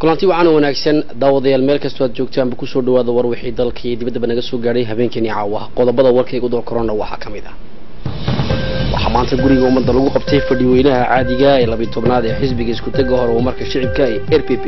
kulanti wacan oo wanaagsan daawadayaal meel kastoo aad joogtaanba kusoo dhawaada war wixii dalka iyo dibaddaba naga soo gaadhay habeenkeenii caawa qodobada warkayga udoo korona waxaa ka mid ah waxaa maanta guriga ummadda lagu qabtay fadhi weynaha caadiga ee labiyi tobnaad ee xisbiga iskutaga hore umarka shicibka ee r p p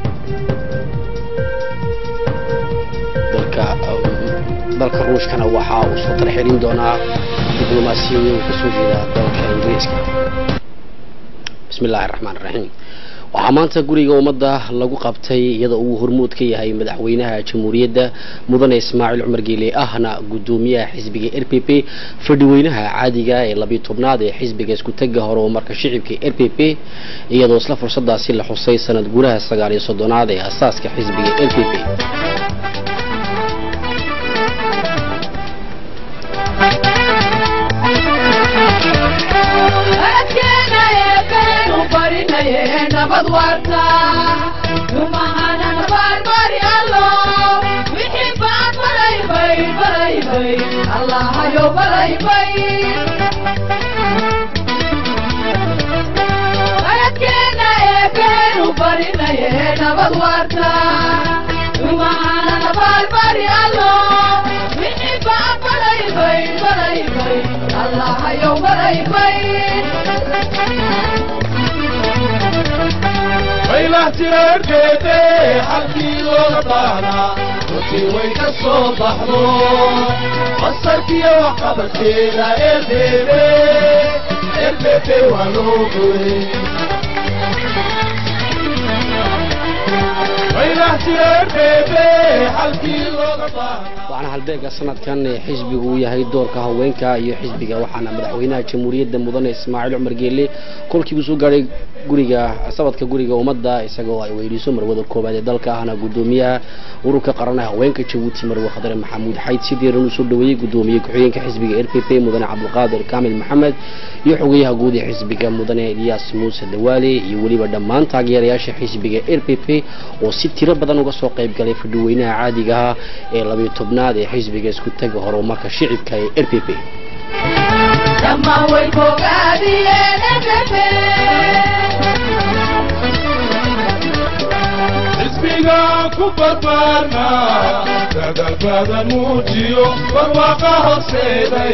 dalka dalka ruushkana waxa uu soo tarxelin doonaa diblomaasiyadeed uu kasoo jeeda dalka ingiriiska bismi illaahi raxmaan raxiim waxaa maanta guriga ummadda lagu qabtay iyada uu hormuud ka yahay madaxweynaha jamhuuriyadda mudane ismaaciil cumar geele ahna guddoomiyaha xisbiga r p p fadhiweynaha caadiga ee labiyi tobnaad ee xisbiga iskutaga hore umarka shicibka r p p iyadoo isla fursadaasi la xusay sanad guuraha sagaal iyo soddonaad ee asaaska xisbiga r p p nabad warta dumahana nabarbari allo wixii baan baraybay baraybay allahayo baraybay baladkeena eebeenu barinaye nabad warta dumahana nabarbari allo wixii baan baraybay baraybay allahayo baraybay faylahtirarkeede halkii looga baahnaa runtii way ka soo baxdo basarkiyo waxqabadkeeda erbebe erbebe waa loo goyey faylahtirarkeede halkii looga baahnaa waxaana halbeega sanadkan ee xisbigu uu yahay doorka haweenka iyo xisbiga waxaana madaxweynaha jamhuuriyadda mudane ismaaciil cumar geele kolkii uu soo gaadhay guriga sabadka guriga ummadda isagoo ay weydiiso marwada koowaad ee dalka ahna guddoomiyaha ururka qaranaha haweenka jabuuti marwe khadare maxamuud xayd si diiran uu soo dhaweeyey guddoomiye ku-xigeenka xisbiga r p p mudane cabdulqaadir kaamil maxamed iyo xogeyaha guud ee xisbiga mudane ilyaas muuse dawaale iyo weliba dhammaan taageerayaasha xisbiga r p p oo si tiro badan uga soo qayb galay fadhiweynaha caadigaha ee labiyo tobnaad ee xisbiga isku taga horumarka shicibka ee r p p dhammaan way bogaadiyeen ebebe xisbiga ku barbaarna dadalbada muujiyo barwaaqa horseeday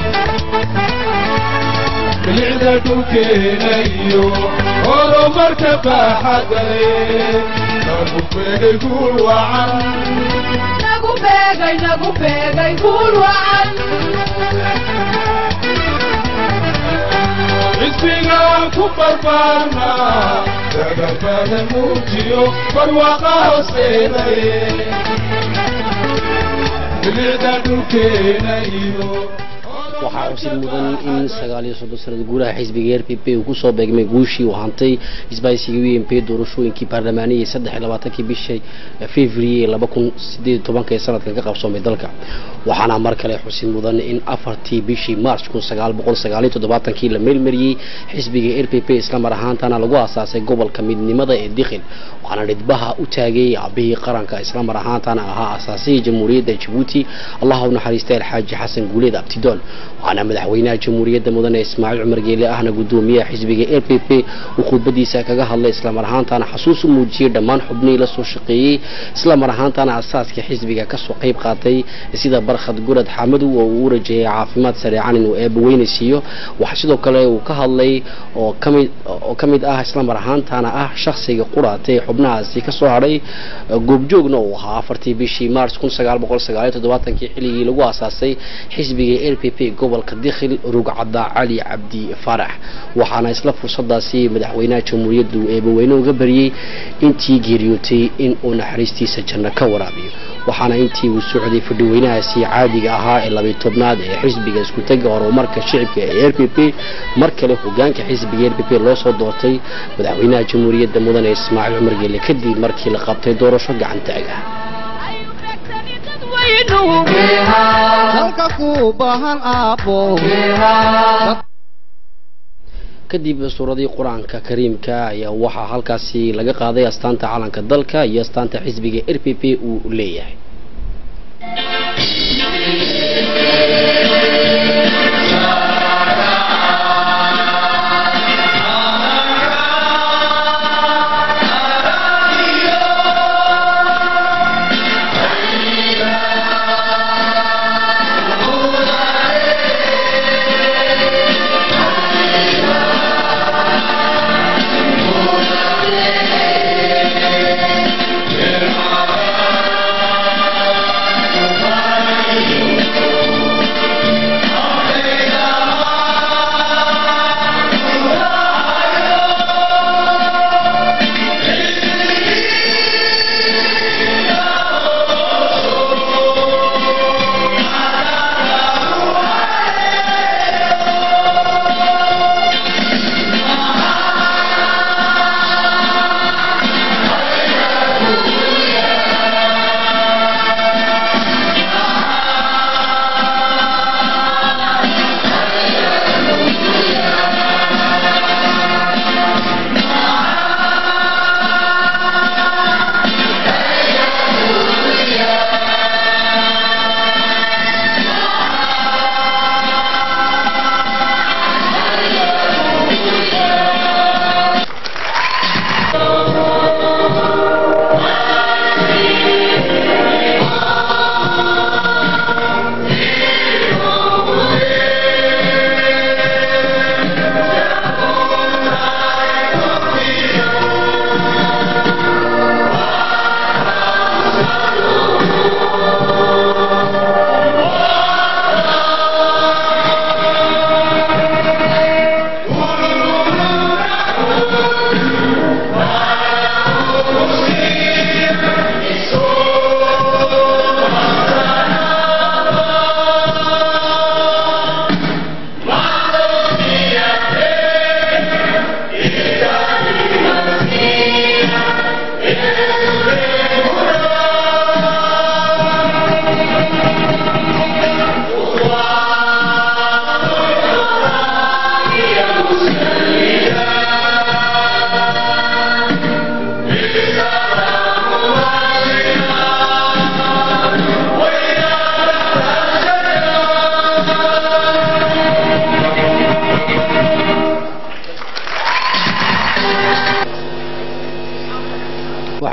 bilicda dhulkeena iyo horumarka baaxadale nagu beegay guul wacan nagu beegay nagu beegay guul wacan xisbiga ku barbaarna dadalbada muujiyo barwaaqa horseeday bilicda dhulkeena iyo waxaa xusid mudan in sagaal iyo soddon sanad guuraha xisbiga r p p uu kusoo beegmay guushii uu hantay isbaaysiga u m p doorashooyinkii baarlamaaniyay saddex iyo labaatankii bishii february laba kun sideed iyo tobanka ee sanadkan ka qabsoomay dalka waxaana mar kale xusid mudan in afartii bishii march kun sagaal boqol sagaal iyo toddobaatankii la meelmariyey xisbiga r p p isla mar ahaantana lagu aasaasay gobolka midnimada ee dikhil waxaana dhidbaha u taagay aabihii qaranka isla mar ahaantana ahaa asaasihii jamhuuriyadda jabuuti allaha u naxariistay alxaaji xasan guuleed abtidoon waxaana madaxweynaha jamhuuriyadda mudane ismaaciil cumar geele ahna guddoomiyaha xisbiga r p p uu khudbadiisa kaga hadlay islamar ahaantana xasuus u muujiyey dhammaan xubnihii la soo shaqeeyey islamar ahaantana asaaska xisbiga kasoo qayb qaatay sida barkhad gurad xamadow oo uu u rajeeyay caafimaad sareecan inuu eebaweynaysiiyo waxa sidoo kale uu ka hadlay oo kamid oo ka mid ah islamar ahaantana ah shakhsiga quraatay xubnahaasi kasoo hadhay goobjoogna uu ahaa afartii bishii march kun sagaal boqol sagaal iyo toddobaatankii xilligii lagu aasaasay xisbiga r p p gobolka dikhil rugcadda cali cabdi faarax waxaana isla fursadaasi madaxweynaha jamhuuriyaddu eebaweyne uga bariyey intii geeriyootay in uu naxariistiisa janno ka waraabiyo waxaana intii uu socday fadhiweynahaasi caadiga ahaa ee labiyi tobnaad ee xisbiga iskutaga horumarka shicibka ee r p p mar kale hogaanka xisbiga r p p loo soo doortay madaxweynaha jamhuuriyadda mudane ismaaciil cumar geele kadib markii la qabtay doorasho gacantaag ah dalka ku bahan aabbo kadib suuradii qur-aanka kariimka ayaa waxaa halkaasi laga qaaday astaanta calanka dalka iyo astaanta xisbiga r p p uu leeyahay Yeah.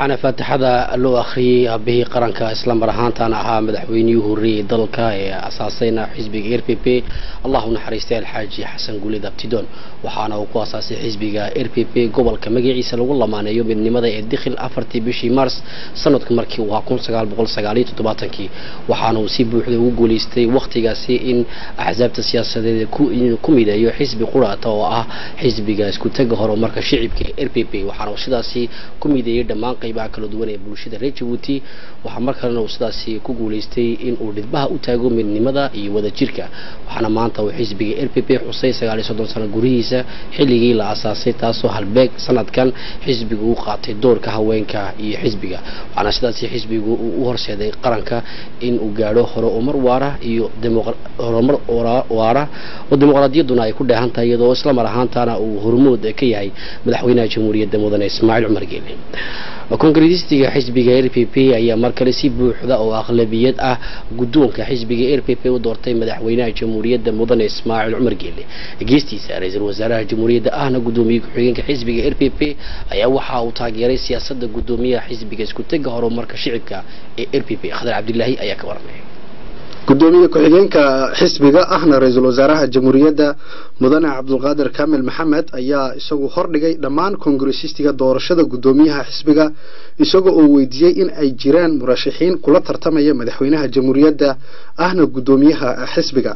waxaana faatixada loo akhriyey aabihii qaranka isla mar ahaantaana ahaa madaxweynihii horreeyey dalka ee asaasayna xisbiga r p p allah u naxariistay alxaaji xasan guulid abtidoon waxaana uu ku asaasay xisbiga r p p gobolka magaciisa lagu lamaaneeyo midnimada ee dikhil afartii bishii mars sanadku markii uu ahaa kun sagaal boqol sagaaliyo toddobaatankii waxaana uu si buuxda ugu guuleystay wakhtigaasi in axsaabta siyaasadeed ku mideeyo xisbi quraata oo ah xisbiga isku taga horumarka shicibka ee r p p waxaana uu sidaasi ku mideeyey dhammaan qaybaha kala duwan ee bulshada reer jabuuti waxaa mar kalena uu sidaasi ku guuleystay in uu dhidbaha u taago midnimada iyo wadajirka waxaana maanta uu xisbiga r p p xusay sagaaliyo soddon sano gurihiisa xilligii la asaasay taasoo halbeeg sanadkan xisbigu u qaatay doorka haweenka iyo xisbiga waxaana sidaasi xisbigu uu u horseeday qaranka in uu gaadho horumar waara iyo horumar waara oo dimuqraadiyadduna ay ku dheehan tahay iyadoo isla mar ahaantaana uu hormood ka yahay madaxweynaha jamhuuriyadda mudane ismaaciil cumar geele kongresistiga xisbiga r p p ayaa mar kale si buuxda oo aqlabiyad ah guddoonka xisbiga r p p u doortay madaxweynaha jamhuuriyadda mudane ismaaciil cumar geele geestiisa ra-iisul wasaaraha jamhuuriyadda ahna guddoomiye ku-xigeenka xisbiga r p p ayaa waxa uu taageeray siyaasadda guddoomiyaha xisbiga isku tega horumarka shicibka ee r p p khadar cabdilaahi ayaa ka waramay gudoomiye ku-xigeenka xisbiga ahna ra-iisul wasaaraha jamhuuriyadda mudane cabdulqaadir kaamil maxamed ayaa isagu hordhigay dhammaan kongresistiga doorashada guddoomiyaha xisbiga isagoo uu weydiiyey in ay jiraan murashaxiin kula tartamaya madaxweynaha jamhuuriyadda ahna guddoomiyaha xisbiga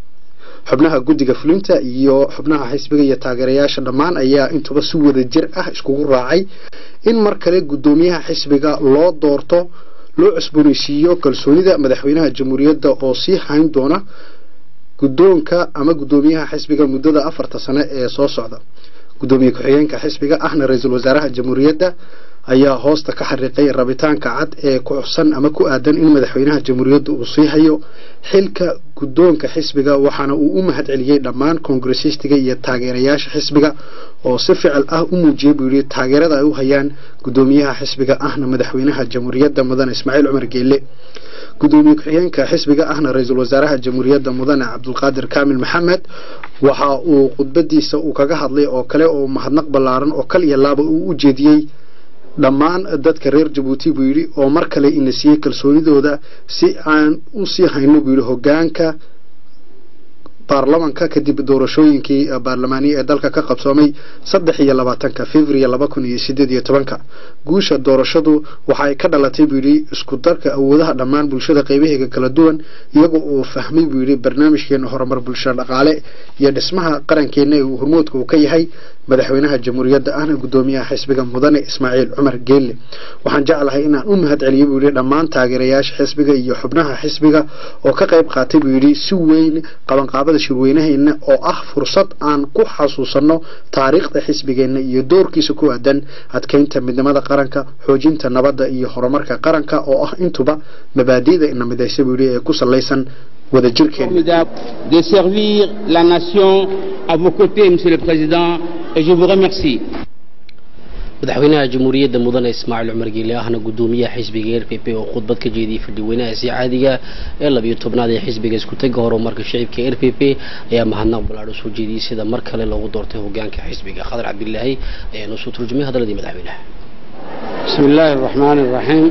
xubnaha guddiga fulinta iyo xubnaha xisbiga iyo taageerayaasha dhammaan ayaa intuba si wada jir ah iskugu raacay in mar kale guddoomiyaha xisbiga loo doorto loo cusbooneysiiyo kalsoonida madaxweynaha jamhuuriyadda oo sii hayn doona guddoonka ama guddoomiyaha xisbiga muddada afarta sane ee soo socda guddoomiye ku-xigeenka xisbiga ahna ra-iisul wasaaraha jamhuuriyadda ayaa hoosta ka xariiqay rabitaanka cad ee ku xusan ama ku aadan in madaxweynaha jamhuuriyadda uu sii hayo xilka guddoonka xisbiga waxaana uu u mahad celiyey dhammaan kongresistiga iyo taageerayaasha xisbiga oo si ficil ah u muujiyey buu yidhi taageerada ay u hayaan guddoomiyaha xisbiga ahna madaxweynaha jamhuuriyadda mudane ismaaciil cumar geelle guddoomiye ku-xigeenka xisbiga ahna ra-iisul wasaaraha jamhuuriyadda mudane cabdulqaadir kaamil maxamed waxa uu khudbadiisa uu kaga hadlay oo kale oo mahadnaq ballaaran oo kal iyo laaba uu u jeediyey dhammaan dadka reer jabuuti buu yidhi oo mar kale ina siiyey kalsoonidooda si aan u sii hayno buu yidhi hoggaanka baarlamanka kadib doorashooyinkii baarlamaaniya ee dalka ka qabsoomay saddex iyo labaatanka february laba kun iyo sideed iyo tobanka guusha doorashadu waxa ay ka dhalatay buu yidhi isku darka awoodaha dhammaan bulshada qaybaheega kala duwan iyagoo uu fahmay buu yidhi barnaamijkeena horumar bulsho dhaqaale iyo dhismaha qarankeena ee uu hormoodka uu ka yahay madaxweynaha jamhuuriyadda ahna guddoomiyaha xisbiga mudane ismaaciil cumar geelle waxaan jeclahay inaan u mahad celiyo buu yidhi dhammaan taageerayaasha xisbiga iyo xubnaha xisbiga oo ka qayb qaatay buu yidhi si weyn qabanqaabada shirweynaheena oo ah fursad aan ku xasuusanno taariikhda xisbigeenna iyo doorkiisa ku aadan adkeynta midnimada qaranka xoojinta nabadda iyo horumarka qaranka oo ah intuba mabaadi'da ina midaysa buu yidhi ee ku salaysan wadajirkeena formidable de servir la nation à vos côtés, Monsieur le Président, et je vous remercie. madaxweynaha jamhuuriyadda mudane ismaaciil cumar geele ahna guddoomiyaha xisbiga r p p oo khudbad ka jeediyey fadhiweynahaasi caadiga ee labiyo tobnaad ee xisbiga isku taga horumarka shicibka r p p ayaa mahadnaq ballaadho soo jeediyey sida mar kale loogu doortay hogaanka xisbiga khadar cabdilaahi ayaa noo soo turjumay hadalladii madaxweynaha بسم الله الرحمن الرحيم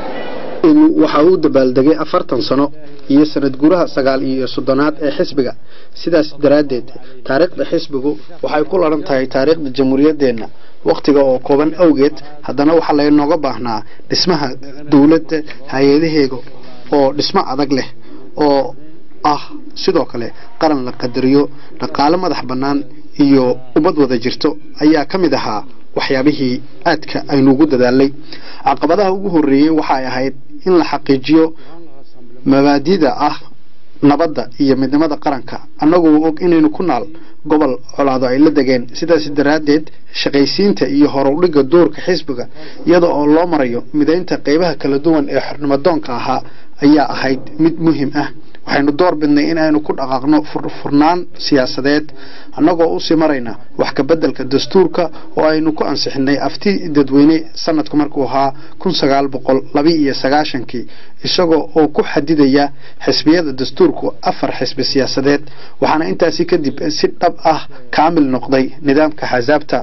waxa uu dabaaldegay afartan sano iyo sanad guraha sagaal iyo soddonaad ee xisbiga sidaas daraaddeed taariikhda xisbigu waxay ku laran tahay taariikhda jamhuuriyaddeenna wakhtiga oo kooban awgeed haddana waxaa laynooga baahnaa dhismaha dowladda hay-adaheega oo dhismo adag leh oo ah sidoo kale qaran la qadariyo dhaqaale madax bannaan iyo ummad wada jirto ayaa ka mid ahaa waxyaabihii aadka aynuugu dadaalay caqabadaha ugu horreeyey waxay ahayd in la xaqiijiyo mabaadida ah nabadda iyo midnimada qaranka annagoo og inaynu ku naal gobol colaado ay la degeen sidaas daraaddeed shaqaysiinta iyo horudhigga doorka xisbiga iyada oo loo marayo midaynta qeybaha kala duwan ee xornimadoonka ahaa ayaa ahayd mid muhiim ah waxaynu door bidnay in aynu ku dhaqaaqno furnaan siyaasadeed annagoo usii marayna wax ka beddelka dastuurka oo aynu ku ansixinay afti dadweyne sanadku markuu ahaa kun sagaal boqol laba iyo sagaashankii isagoo oo ku xadidaya xisbiyada dastuurku afar xisbi siyaasadeed waxaana intaasi kadib si dhab ah kaamil noqday nidaamka xasaabta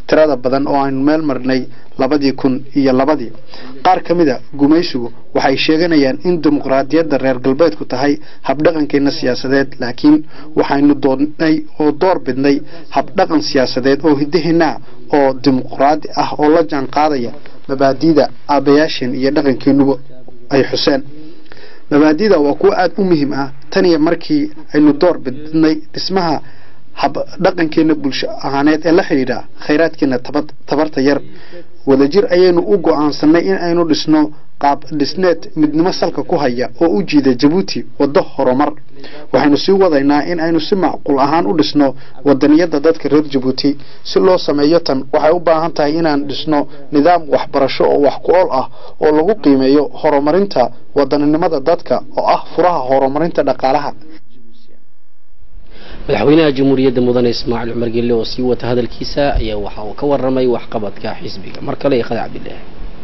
tirada badan oo aynu meel marnay labadii kun iyo labadii qaar ka mid a gumaysigu waxay sheeganayaan in dimuqraadiyadda reer galbeedku tahay habdhaqankeena siyaasadeed laakiin waxaynu doonnay oo door bidnay habdhaqan siyaasadeed oo hidaheena oo dimuqraadi ah oo la jaan qaadaya mabaadiida aabayaasheen iyo dhaqankeenuba ay xuseen mabaadida waa kuwo aada u muhiim ah tan iyo markii aynu door bidnay dhismaha habdhaqankeena bulsho ahaaneed ee la xidhiidha khayraadkeena tabarta yar wadajir ayaynu u go-aansanay in aynu dhisno qaab dhisneed midnimo salka ku haya oo u jiida jabuuti waddo horumar waxaynu sii wadaynaa in aynu si macquul ahaan u dhisno wadaniyadda dadka reer jabuuti si loo sameeyo tan waxay u baahan tahay inaan dhisno nidaam waxbarasho oo wax ku ool ah oo lagu qiimeeyo horumarinta wadaninimada dadka oo ah furaha horumarinta dhaqaalaha madaxweynaha jamhuuriyadda mudane ismaaciil cumar gelle oo sii wata hadalkiisa ayaa waxa uu ka waramay waxqabadka xisbiga mar kale iqada cabdilaahi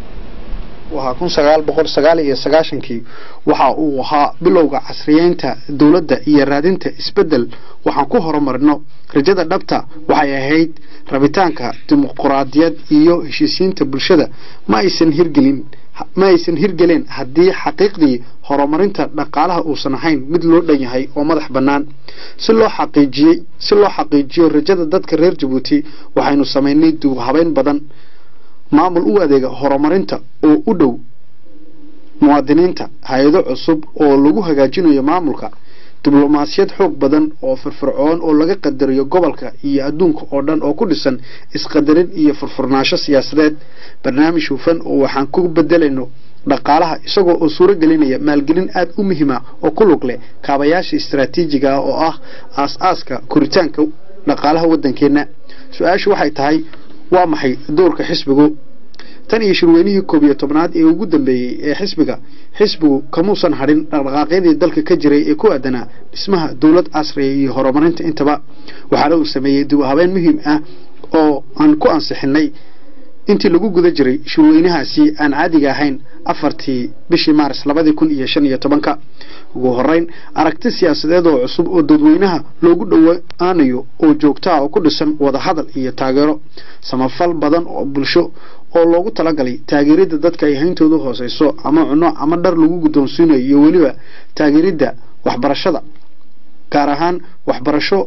waxaa kun sagaal boqol sagaal iyo sagaashankii waxa uu ahaa bilowga casriyeynta dowladda iyo raadinta isbeddel waxaan ku horumarino rajada dhabta waxay ahayd rabitaanka dimuqraadiyad iyo heshiisiinta bulshada ma aysan hirgelin ma aysan hirgeleen haddii xaqiiqdii horumarinta dhaqaalaha uusan ahayn mid loo dhan yahay oo madax bannaan si loo xaqiijiyey si loo xaqiijiyo rajada dadka reer jabuuti waxaynu samaynay duub habeyn badan maamul u adeega horumarinta oo u dhow muwaadiniinta hay-ado cusub oo lagu hagaajinayo maamulka diblomaasiyad xoog badan oo firfircoon oo laga qadariyo gobolka iyo adduunka oo dhan oo ku dhisan isqadarin iyo furfurnaansho siyaasadeed barnaamij hufan oo waxaan ku bedelayno dhaqaalaha isagoo oo suuro gelinaya maalgelin aada u muhiima oo ku lug leh kaabayaasha istaraatiijiga ah oo ah aas-aaska koritaanka dhaqaalaha waddankeenna su-aashu waxay tahay waa maxay doorka xisbigu tan iyo shirweynihii koob iyo tobnaad ee ugu dambeeyey ee xisbiga xisbigu kamuusan hadhin dhaqdhaqaaqyadii dalka ka jiray ee ku aadanaa dhismaha dowlad casriya iyo horumarinta intaba waxaana uu sameeyey dib u habeen muhiim ah oo aan ku ansixinay intii lagu guda jiray shirweynahaasi aan caadiga ahayn afartii bishii maaris labadii kun iyo shan iyo tobanka ugu horeyn aragti siyaasadeed oo cusub oo dadweynaha loogu dhowaanayo oo joogtaa oo ku dhisan wadahadal iyo taageero samafal badan oo bulsho oo loogu talagalay taageeridda dadka ay hayntoodu hooseyso ama cuno ama dhar lagu guddoonsiinayo iyo weliba taageeridda waxbarashada gaar ahaan waxbarasho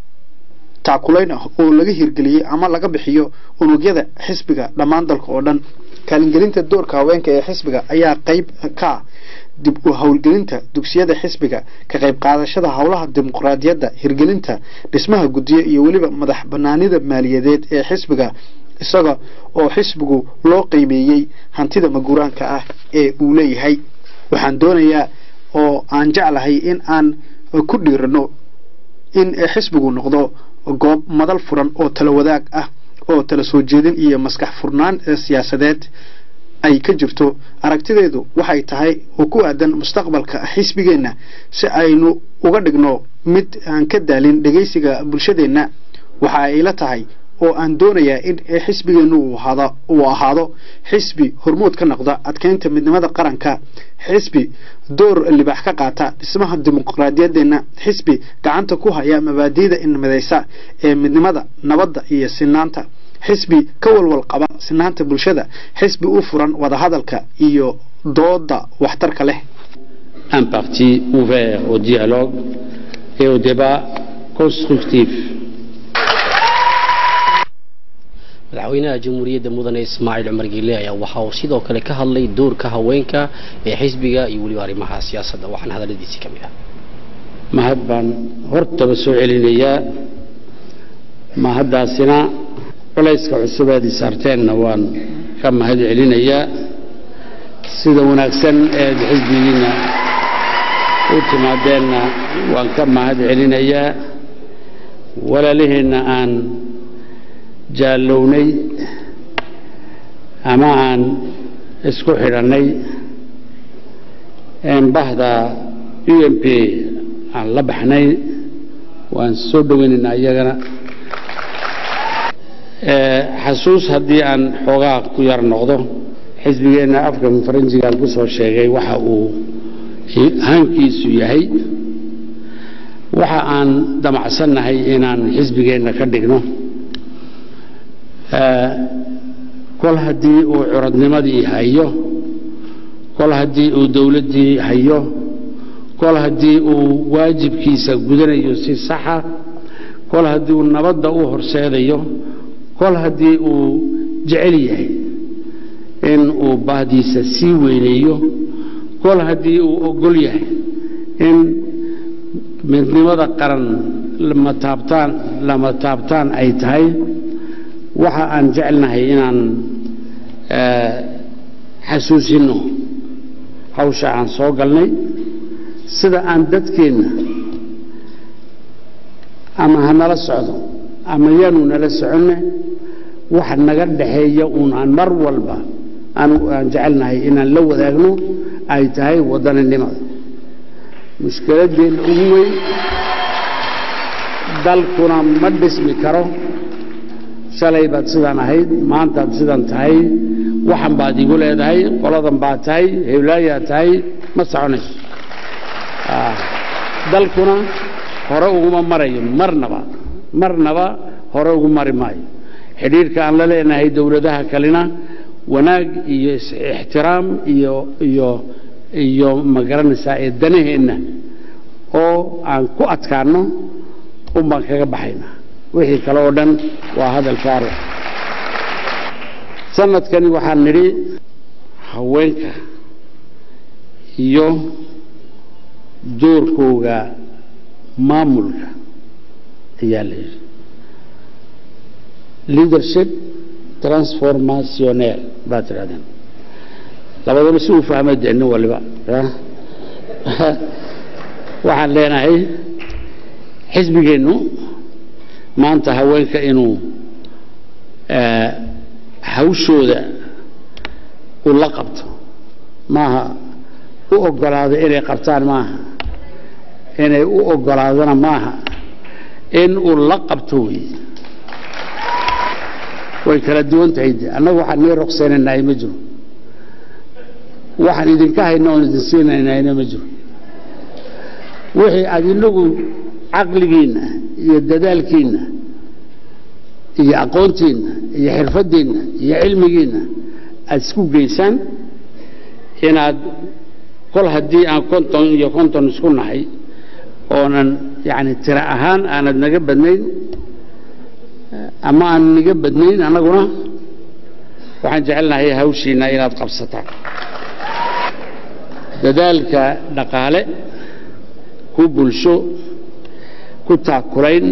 taakulayn ah oo laga hirgeliyey ama laga bixiyo unugyada xisbiga dhammaan dalka oo dhan kaalingelinta doorka haweenka ee xisbiga ayaa qayb ka ah dib u howlgelinta dugsiyada xisbiga ka qayb qaadashada howlaha dimuqraadiyadda hirgelinta dhismaha guddiyo iyo weliba madax banaanida maaliyadeed ee xisbiga isaga oo xisbigu loo qiimeeyey hantida maguuraanka ah ee uu leeyahay waxaan doonayaa oo aan jeclahay in aan ku dhiirano in xisbigu noqdo goob madal furan oo tala wadaag ah oo tala soo jeedin iyo maskax furnaan siyaasadeed ay ka jirto aragtideedu waxay tahay oo ku aadan mustaqbalka xisbigeenna si aynu uga dhigno mid aan ka daalin dhegaysiga bulshadeenna waxa ay la tahay oo aan doonayaa in xisbigeennu uu ahaado xisbi hormood ka noqda adkeynta midnimada qaranka xisbi door libaax ka qaata dhismaha dimuqraadiyadeena xisbi gacanta ku haya mabaadiida inmadeysa ee midnimada nabadda iyo sinaanta xisbi ka walwal qaba sinaanta bulshada xisbi u furan wadahadalka iyo dooda waxtarka leh un parti ouvert au dialogue et au débat constructif. madaxweynaha jamhuuriyadda mudane ismaaciil cumar geele ayaa waxa uu sidoo kale ka hadlay doorka haweenka ee xisbiga iyo weliba arrimaha siyaasadda waxaana hadalladiisii ka mid ah mahad baan hortaba soo celinayaa mahaddaasina culayska cusubeed isaarteenna waan ka mahad celinayaa sida wanaagsan eed xisbigiinna u timaadeenna waan ka mahad celinayaa walaaliheenna aan jaallownay ama aan isku xidhannay bahda u m p aan la baxnay waan soo dhoweynaynaa iyagana xasuus haddii aan xoogaa ku yar noqdo xisbigeenna afka faranjigaan ku soo sheegay waxa uu hankiisu yahay waxa aan damacsannahay inaan xisbigeenna ka dhigno Eh, kol haddii uu curadnimadii hayo kol haddii uu dowladdii hayo kol haddii uu waajibkiisa gudanayo si saxa kol haddii uu nabadda u horseedayo kol haddii uu jecel yahay in uu baahdiisa sii weyneeyo kol haddii uu ogol yahay in midnimada qaran lama taabtaan lama taabtaan ay tahay waxa aan jecelnahay inaan eh, xasuusinno hawsha aan soo galnay sida aan dadkeenna ama ha nala socdo ama yaanu nala soconne wax naga dhaxeeya uun aan mar walba aan aan jecelnahay inaan la wadaagno ay tahay wadaninimada mushkiladeenna ugu weyn dalkuna ma dhismi karo shalay baad sidaan ahayd maantaad sidan tahay waxan baad igu leedahay qoladan baad tahay hewlaayaad tahay ma soconayso Ah, dalkuna hore uguma marayo marnaba marnaba hore ugu mari maayo xidhiirka aan la leenahay dowladaha kalena wanaag iyo is- ixtiraam iyo iyo iyo magaranaysaa ee danaheenna oo aan ku adkaanno un baan kaga baxaynaa wixii kale oo dhan waa hadal faaruq sanadkani waxaan nidhi haweenka iyo doorkooga maamulka ayaa la yidhi leadership transformationel baa tidhahdeen labadaba si uu fahmay dee nin waliba ya. waxaan leenahay xisbigeennu maanta haweenka inuu eh, hawshooda uu la qabto maaha u ogolaado inay qabtaan maaha inay u ogolaadana maaha in uu la qabto wey way kala duwan tahay de annagu waxaan nii ruqsaynaynahay ma jiro waxaan idinka hayna oon idin siinaynahayna ma jiro wixii aad inagu caqligiinna iyo dadaalkiinna iyo aqoontiinna iyo xirfaddiinna iyo cilmigiinna aada isku geysaan inaad kol haddii aan konton iyo konton isku nahay oonan yacni tiro ahaan aanad naga badnayn ama aan naga badnayn annaguna waxaan jecelnahay hawshiina inaad qabsataan dadaalka dhaqaale ku bulsho ku taakulayn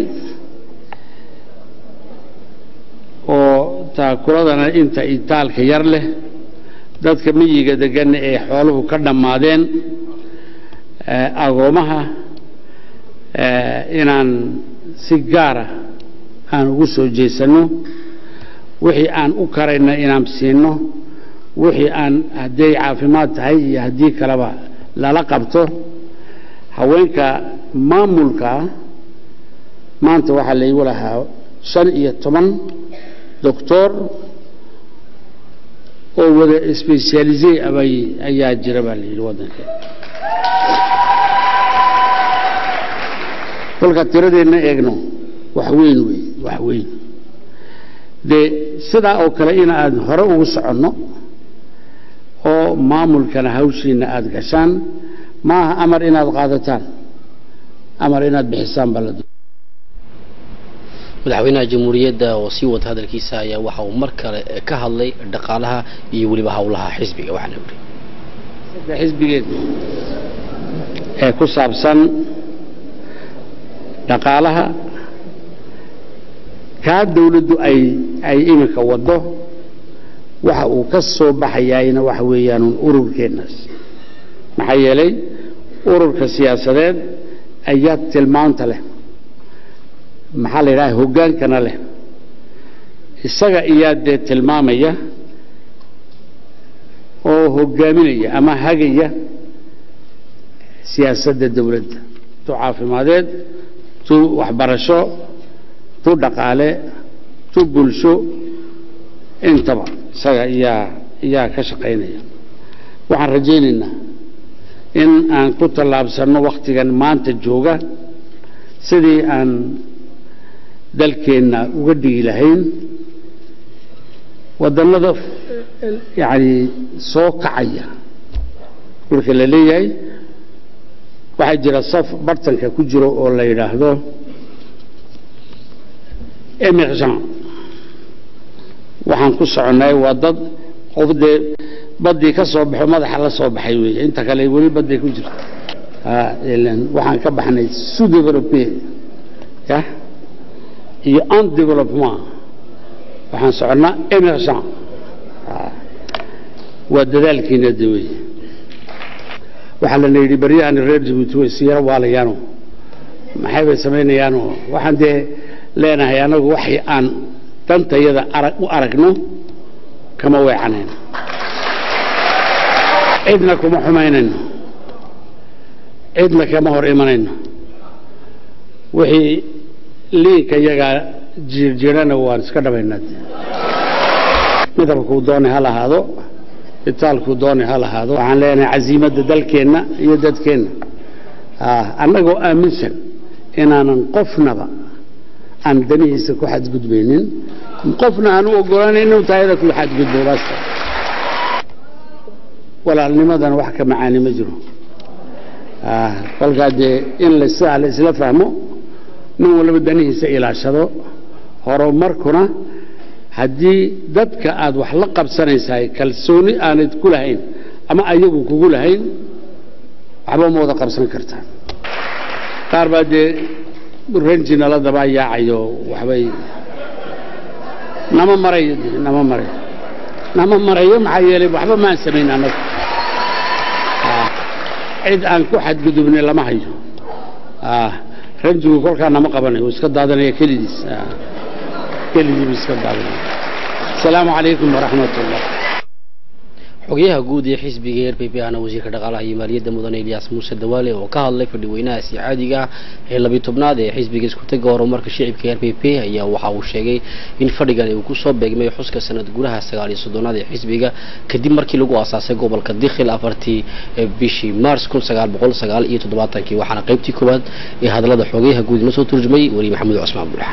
oo taakuladana inta itaalka yar leh dadka miyiga degan ee xooluhu ka dhammaadeen eh, agoomaha eh, inaan si gaara aan ugu soo jeesanno wixii aan u karayna inaan siinno wixii aan hadday caafimaad tahay iyo haddii kaleba lala qabto haweenka maamulka maanta waxaa laygu lahaa shan iyo toban doctor oo wada specialisey abay ayaa jira baa la yidhi waddanka kolka tiradeenna eegno wax weyn wey wax weyn dee sidaa oo kale in aad hore ugu soconno oo maamulkana hawshiina aada gashaan maaha amar inaad qaadataan amar inaad bixisaan baa la doonaya madaxweynaha jamhuuriyadda oo sii wata hadalkiisa ayaa waxa uu mar kale ka hadlay dhaqaalaha iyo weliba howlaha xisbiga waxaana yidhi sida xisbigeedu ee ku saabsan dhaqaalaha kaa dawladdu ay ay iminka waddo waxa uu ka soo baxayaayna waxa weeyaan ururkeennaas maxaa yeelay ururka siyaasadeed ayaa tilmaanta leh maxaa la yidhaha hoggaankana leh isaga iyaa dee tilmaamaya oo hoggaaminaya ama hagaya siyaasadda dawladda tu caafimadeed tu waxbarasho tu dhaqaale tu bulsho intaba isaga iyaa iyaa ka shaqaynaya waxaan rajaynaynaa in aan ku tallaabsanno wakhtigan maanta jooga sidii aan dalkeenna uga dhigi lahayn wadannada yani soo kacaya marka la leeyahay waxaa jira saf bartanka ku jiro oo la yidhaahdo emergent waxaan ku soconnay waa dad qof dee baddii ka soo baxo madaxa la soo baxay weeye inta kale weli badday ku jirto waxaan ka baxnay sous développé ya iyo en développement waxaan soconnaa emergent waa dadaalkiina de wey waxaa lana yidhi baryahan reer jabuuti way siyaro waalayaano maxay bay samaynayaano waxaan dee leenahay anagu waxay aan dantayada arag u aragno kama weecanayno cidna kuma xumaynayno cidna kama hor imanayno wixii liinka iyagaa jiirjiirana waan iska dhabaynaa midabkuu doonay ha lahaado itaalkuu doonay ha lahaado waxaan leenahay casiimadda dalkeenna iyo dadkeenna annagoo aaminsan inaanan qofnaba aan danihiisa ku xadgudbaynin qofna aan u ogolaanayn inuu taayada ku xadgudbo bas walaalnimadana wax ka macaani ma jiro kolkaa dee in lasidaa la isla fahmo nin walba danihiisa ilaashado horumarkuna haddii dadka aad wax la qabsanaysahay kalsooni aanad ku lahayn ama ayagu kugu lahayn waxba ma wada qabsan kartaan qaar baa dee ranji nala dabaa yaacayo waxbay nama marayo de nama marayo nama marayo maxaa yeelay waxba maan samayn annagu cid aan ku xadgudubnay lama hayo ranjigu kolkaa nama qabanayo uu iska daadanaya kelidiis keligii buu iska daadanaya asalaamu calaykum waraxmat ullah xogayaha guud ee xisbiga r p p ahna wasiirka dhaqaalaha iyo maaliyadda mudane ilyaas muuse dawaale oo ka hadlay fadhiweynaha si caadiga ah ee labiyi tobnaad ee xisbiga iskutaga horumarka shicibka r p p ayaa waxa uu sheegay in fadhigan uu kusoo beegmay xuska sanad gudaha sagaal iyo soddonaad ee xisbiga kadib markii lagu aasaasay gobolka dikhil afartii bishii mars kun sagaal boqol sagaal iyo toddobaatankii waxaana qaybtii koowaad ee hadallada xogayaha guud inoo soo turjumay weli maxamed cusmaan abdulaxan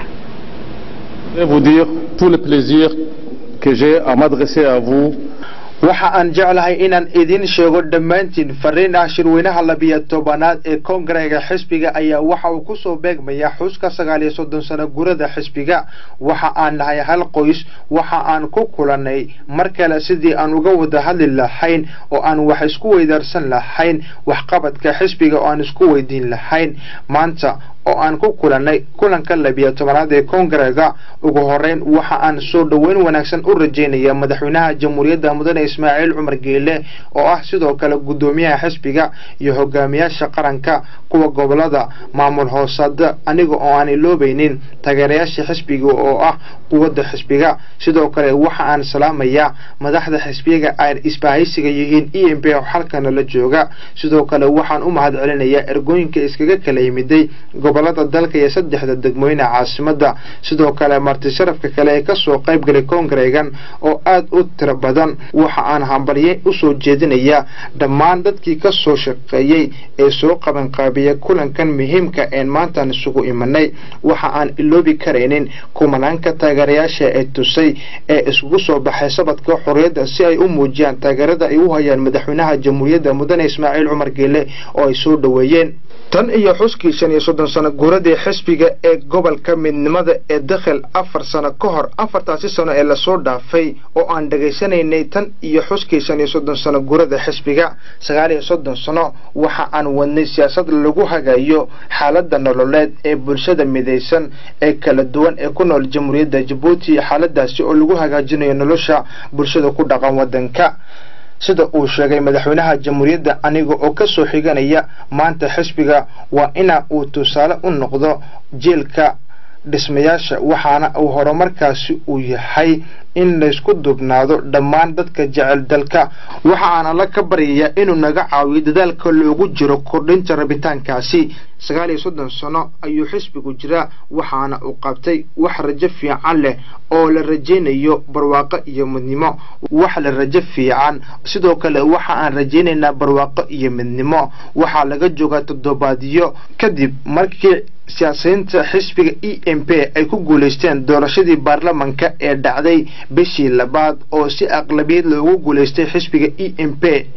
Je vais vous dire tout le plaisir que j'ai à m'adresser à vous waxa aan jeclahay inaan idin sheego dhammaantiin fariin ah shirweynaha labiyo tobanaad ee koongareega xisbiga ayaa waxa uu kusoo beegmaya xuska sagaal iyo soddon sano gurada xisbiga waxa aan nahay hal qoys waxa aan ku kulannay mar kale sidii aan uga wada hadli lahayn oo aan wax isku weydaarsan lahayn waxqabadka xisbiga oo aan isku weydiin lahayn maanta oo aan ku kulannay kulanka labiyo tobanaad ee koongareega ugu horeyn waxa aan soo dhoweyn wanaagsan u rajeynaya madaxweynaha jamhuuriyadda mudane ismaaciil cumar geele oo ah sidoo kale guddoomiyaha xisbiga iyo hogaamiyaasha qaranka kuwa gobolada maamul hoosada aniga oo aan iloobaynin taageerayaasha xisbiga oo ah quwadda xisbiga sidoo kale waxa aan salaamayaa madaxda xisbiga ay isbahaysiga yihiin e m p oo xalkana la jooga sidoo kale waxaan u mahad celinayaa ergooyinka iskaga kala yimiday gobolada dalka iyo saddexda degmooyine caasimada sidoo kale marti sharafka kale ee kasoo qayb galay koongareegan oo aada u tiro badan waxa aan hambalye usoo jeedinayaa dhammaan dadkii kasoo shaqeeyey ee soo qabanqaabiyay kulankan muhiimka een maantaan isugu imanay waxa aan iloobi karaynin kumanaanka taageerayaasha ee tusay ee isugu soo baxay sabadka xorriyadda si ay u muujiyaan taageerada ay u hayaan madaxweynaha jamhuuriyadda mudane ismaaciil cumar geele oo ay soo dhoweeyeen tan iyo xuskii shan iyo soddon sano guuradii xisbiga ee gobolka midnimada ee dakhil afar sano ka hor afartaasi sano ee lasoo dhaafay oo aan dhegaysanaynay tan iyo xuskii shan iyo soddon sano guurada xisbiga sagaal iyo soddon sano waxa aan wadnay siyaasad lagu hagayo xaaladda nololeed ee bulshada midaysan ee kala duwan ee ku nool jamhuuriyadda jabuuti xaaladaasi oo lagu hagaajinayo nolosha bulshada ku dhaqan waddanka sida uu sheegay madaxweynaha jamhuuriyadda aniga oo ka soo xiganaya maanta xisbiga waa ina uu tusaale u noqdo jeelka dhismayaasha waxaana uu horumarkaasi uu yahay in laysku dubnaado dhammaan dadka jecel dalka waxaana la ka baryayaa inuu naga caawiyo dadaalka loogu jiro kordhinta rabitaankaasi sagaal iyo soddon sano ayuu xisbigu jiraa waxaana uu qabtay wax rajo fiican leh oo la rajaynayo barwaaqo iyo midnimo wax la rajo fiican sidoo kale waxa aan rajaynaynaa barwaaqo iyo midnimo waxaa laga joogaa toddobaadyo kadib markii siyaasiyiinta xisbiga e m p ay ku guulaysteen doorashadii baarlamanka ee dhacday bishii labaad oo si aqlabiyad loogu guulaystay xisbiga e m p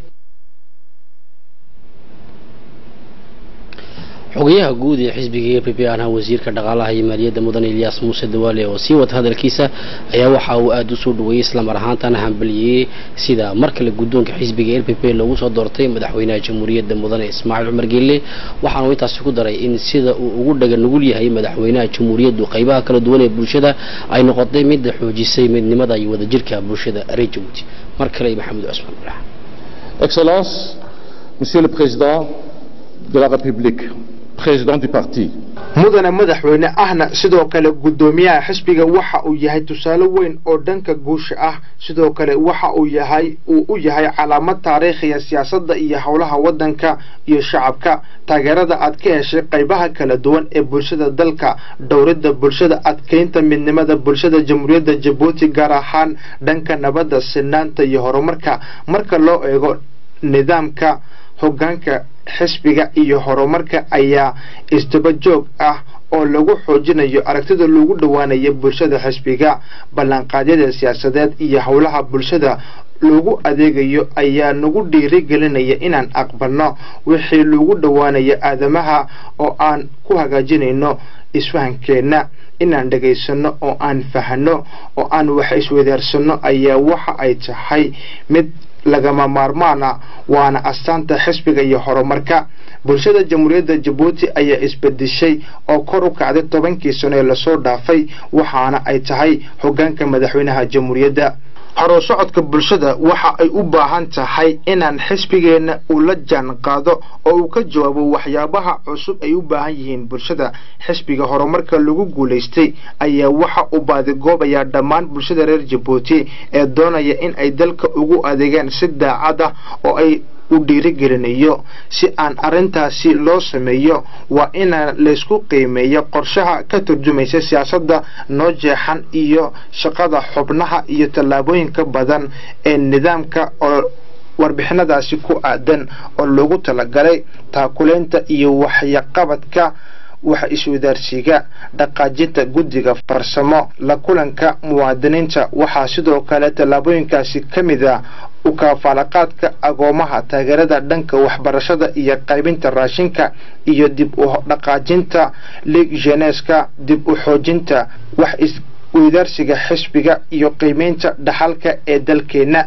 xogayaha guud ee xisbiga e p p aan ahaa wasiirka dhaqaalaha iyo maaliyadda mudan ilyaas muuse dawaale oo sii wata hadalkiisa ayaa waxa uu aada u soo dhaweeyey islamar ahaantana hambaliyey sida mar kale guddoonka xisbiga l p p loogu soo doortay madaxweynaha jamhuuriyadda mudane ismaaciil cumar geelle waxaana uu intaasi ku daray in sida uu ugu dhaga nugul yahay madaxweynaha jamhuuriyaddu qaybaha kala duwan ee bulshada ay noqotay midda xoojisay midnimada iyo wadajirka bulshada reer jabuuti mar kale maxamed cusmaan bulax Excellence, Monsieur le Président de la République, Président du parti, mudane madaxweyne ahna sidoo kale guddoomiyaha xisbiga waxa uu yahay tusaale weyn oo dhanka guusha ah sidoo kale waxa uu yahay uu u yahay calaamad taariikhiya siyaasadda iyo howlaha waddanka iyo shacabka taageerada aad ka heshay qaybaha kala duwan ee bulshada dalka dhowridda bulshada adkeynta midnimada bulshada jamhuuriyadda jabuuti gaar ahaan dhanka nabadda sinaanta iyo horumarka marka loo eego nidaamka hoggaanka xisbiga iyo horumarka ayaa isdaba joog ah oo lagu xoojinayo aragtida lagu dhowaanayo bulshada xisbiga ballanqaadyada siyaasadeed iyo howlaha bulshada lagu adeegayo ayaa nagu dhiirigelinaya inaan aqbalno wixii lagu dhowaanayo aadamaha oo aan ku hagaajinayno isfahankeenna inaan dhegaysano oo aan fahano oo aan wax iswadaarsanno ayaa waxa ay tahay mid lagama maarmaana waana astaanta xisbiga iyo horumarka bulshada jamhuuriyadda jabuuti ayaa isbedeshay oo kor u kacday tobankii sano ee lasoo dhaafay waxaana ay tahay hoggaanka madaxweynaha jamhuuriyadda horuu socodka bulshada waxa ay u baahan tahay inaan xisbigeenna uu la jaan qaado oo uu ka jawaabo waxyaabaha cusub ay u baahan yihiin bulshada xisbiga horumarka lagu guulaystay ayaa waxa uu baadigoobayaa dhammaan bulshada reer jabuuti ee doonaya in ay dalka ugu adeegaan si daacad ah oo ay u dhiirigelinayo si aan arrintaasi loo sameeyo waa inaan laysku qiimeeyo qorshaha ka turjumaysa siyaasadda noo jeexan iyo shaqada xubnaha iyo tallaabooyinka badan ee nidaamka oo warbixinadaasi ku aadan oo loogu talagalay taakulaynta iyo waxyaqabadka wax iswadaarsiga dhaqaajinta guddiga farsamo la kulanka muwaadiniinta waxaa sidoo kale tallaabooyinkaasi ka mid a u kaafaalaqaadka agoomaha taageerada dhanka waxbarashada iyo qaybinta raashinka iyo dib u dhaqaajinta liig geneska dib u xoojinta wax isweydaarsiga xisbiga iyo qiimeynta dhaxalka ee dalkeenna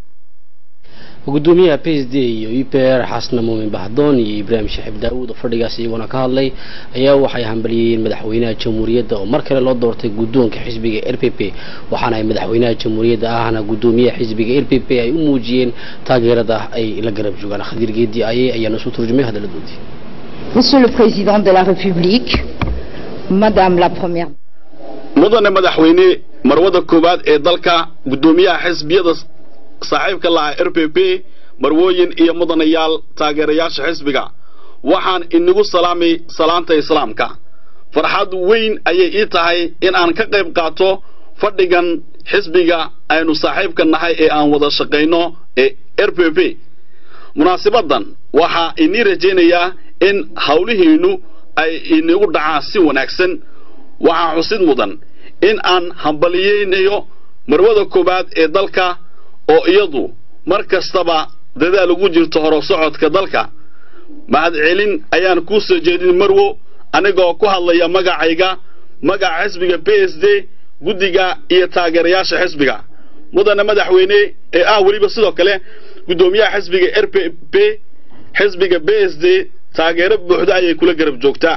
gudoomiyaha p s d iyo e p r xasna muumin bahdoon iyo ibraahim shaxiib daawuud oo fadhigaas iyaguna ka hadlay ayaa waxay hambaliyeen madaxweynaha jamhuuriyadda oo mar kale loo doortay guddoonka xisbiga r p p waxaana ay madaxweynaha jamhuuriyadda ahna gudoomiyaha xisbiga r p p ay u muujiyeen taageerada ay la garab joogaan khadiir geedi aye ayaana isu turjumay hadaladoodii Monsieur le Président de la République, Madame la Première mudane madaxweyne marwada koowaad ee dalka guddoomiyaha xisbiyada saaxiibka lahaa r p p marwooyin iyo mudanayaal taageerayaasha xisbiga waxaan inagu salaamay salaanta islaamka farxad weyn ayay ii tahay in aan ka qayb qaato fadhigan xisbiga aynu saaxiibka nahay ee aan wada shaqayno ee r p p munaasibadan waxaa inii rajaynayaa in howlihiinnu ay inagu dhacaan si wanaagsan waxaa xusid mudan in aan hambaliyeynayo marwada koowaad ee dalka oo iyadu mar kastaba dadaal ugu jirto horo socodka dalka mahadcelin ayaan kuu soo jeedin marwo anigoo ku hadlaya magacayga magaca xisbiga b s d guddiga iyo taageerayaasha xisbiga mudane madaxweyne ee ah weliba sidoo kale guddoomiyaha xisbiga r p p xisbiga b s d taageero buuxda ayay kula garab joogtaa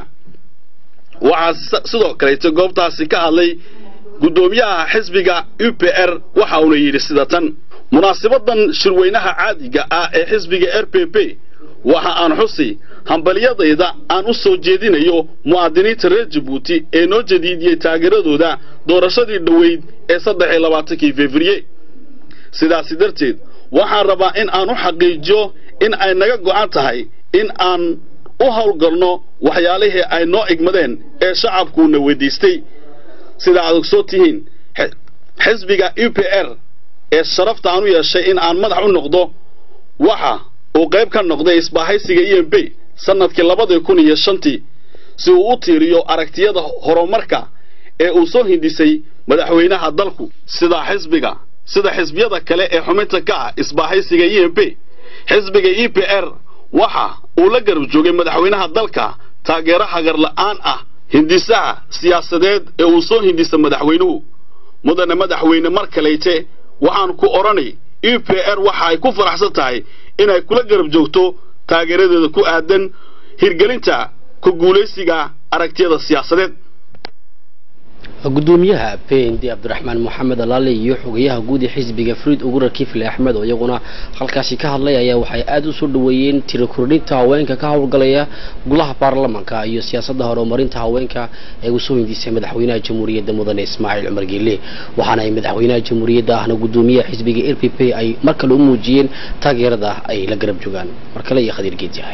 waxaa sidoo kaleeto goobtaasi ka hadlay guddoomiyaha xisbiga u p r waxa uuna yidhi sida tan munaasibadan shirweynaha caadiga ah ee xisbiga r p p waxa aan xusi hambalyadayda aan u soo jeedinayo mu'aadiniinta reer jabuuti ee noo jadiidiyey taageeradooda doorashadii dhoweyd ee saddex iyo labaatankii februye sidaasi darteed waxaan rabaa in aan u xaqiijiyo in ay naga go'an tahay in aan u howlgalno waxyaalihii ay noo igmadeen ee shacabkuuna weydiistay sida aad ogsoon tihiin xisbiga u p r ee sharafta aan u yeeshay in aan madax u noqdo waxa uu qayb ka noqday isbaahaysiga e m b sannadkii labadii kun iyo shantii si uu u tiiriyo aragtiyada horumarka ee uu soo hindisay madaxweynaha dalku sida xisbiga sida xisbiyada kale ee xubinta ka ah isbaahaysiga e m p xisbiga e p r waxa uu la garab joogay madaxweynaha dalka taageero hagar la'aan ah hindisaha siyaasadeed ee uu soo hindisa madaxweynuhu mudane madaxweyne mar kaleyte waxaan ku odhanay e p r waxa ay ku faraxsan tahay inay kula garab joogto taageeradeeda ku aadan hirgelinta ku guulaysiga aragtiyada siyaasadeed gudoomiyaha pnd cabdiraxmaan moxamed alaale iyo xogayaha guud ee xisbiga friid ugura kifle axmed oo iyaguna halkaasi ka hadlay ayaa waxay aada u soo dhaweeyeen tiro kordhinta haweenka ka howlgalaya golaha baarlamanka iyo siyaasadda horumarinta haweenka ee uu soo hindisay madaxweynaha jamhuuriyadda mudane ismaaciil cumar geele waxaana ay madaxweynaha jamhuuriyadda ahna gudoomiyaha xisbiga r p p ay mar kale u muujiyeen taageerada ay la garab joogaan mar kale iyo khadiir geedyahay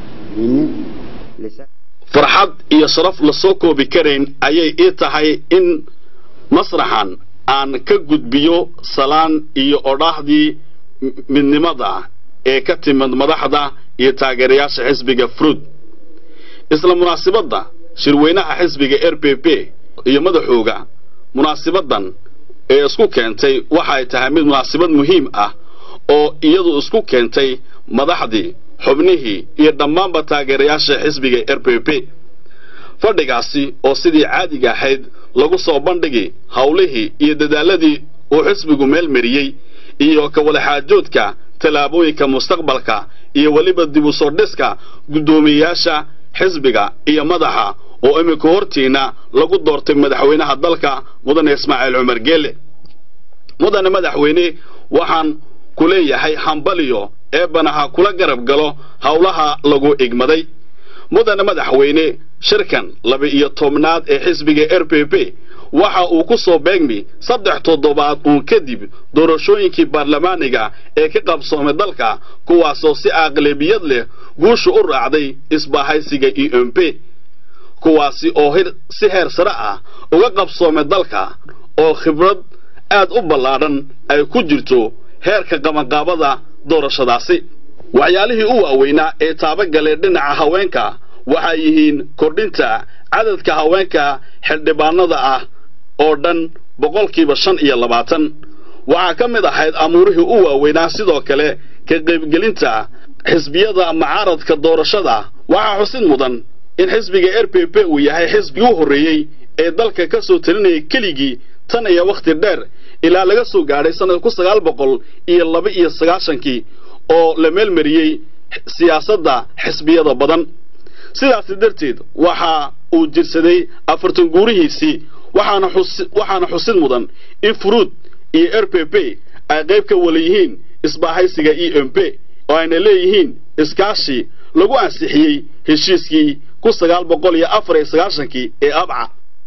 farxad iyo sharaf la soo koobi karayn ayay ii tahay in masraxan aan ka gudbiyo salaan iyo odhaahdii midnimada ee ka timid madaxda iyo taageerayaasha xisbiga fruud isla munaasibadda shirweynaha xisbiga r p p iyo madaxooga munaasibadan ee isku keentay waxay tahay mid munaasibad muhiim ah oo iyadu isku keentay madaxdii xubnihii iyo dhammaanba taageerayaasha xisbiga r p p fadhigaasi oo sidii caadiga ahayd lagu soo bandhigi howlihii iyo dadaaladii uu xisbigu meel mariyey iyo ka wadaxaajoodka tallaabooyinka mustaqbalka iyo weliba dib u soo dhiska guddoomiyeyaasha xisbiga iyo madaxa oo iminka hortiina lagu doortay madaxweynaha dalka mudane ismaaciil cumar geele mudane madaxweyne waxaan ku leeyahay hambaliyo eebbanaha kula garab galo howlaha lagu igmaday mudane madaxweyne shirkan laba-iyo tobnaad ee xisbiga r p p waxa uu ku soo beegmi saddex toddobaad uun kadib doorashooyinkii baarlamaaniga ee ka qabsoomay dalka kuwaasoo si aqlabiyad leh guusha u raacday isbaahaysiga e m p kuwaasi oo si heer sare ah uga qabsoomay dalka oo khibrad aad u ballaadhan ay ku jirto heerka qabanqaabada doorashadaasi waxyaalihii u waaweynaa ee taabagalee dhinaca haweenka waxay yihiin kordhinta cadadka haweenka xildhibaanada ah oo dhan boqolkiiba shan iyo labaatan waxaa ka mid ahayd amuurihii u waaweynaa sidoo kale ka qaybgelinta xisbiyada mucaaradka doorashada waxaa xusid mudan in xisbiga r p p uu yahay xisbigii u horreeyey ee dalka ka soo talinayay keligii tan iyo wakhti dheer ilaa laga soo gaadhay sannada ku sagaal boqol iyo laba iyo sagaashankii oo la meelmariyey siyaasadda xisbiyada badan sidaasi darteed waxa uu jirsaday afartan guurihiisii waxaana xusid mudan in furuud iyo r p p ay qayb ka wala yihiin isbaahaysiga e m p oo ayna leeyihiin iskaashi lagu ansixiyey heshiiskii ku sagaal boqol iyo afar iyo sagaashankii ee abca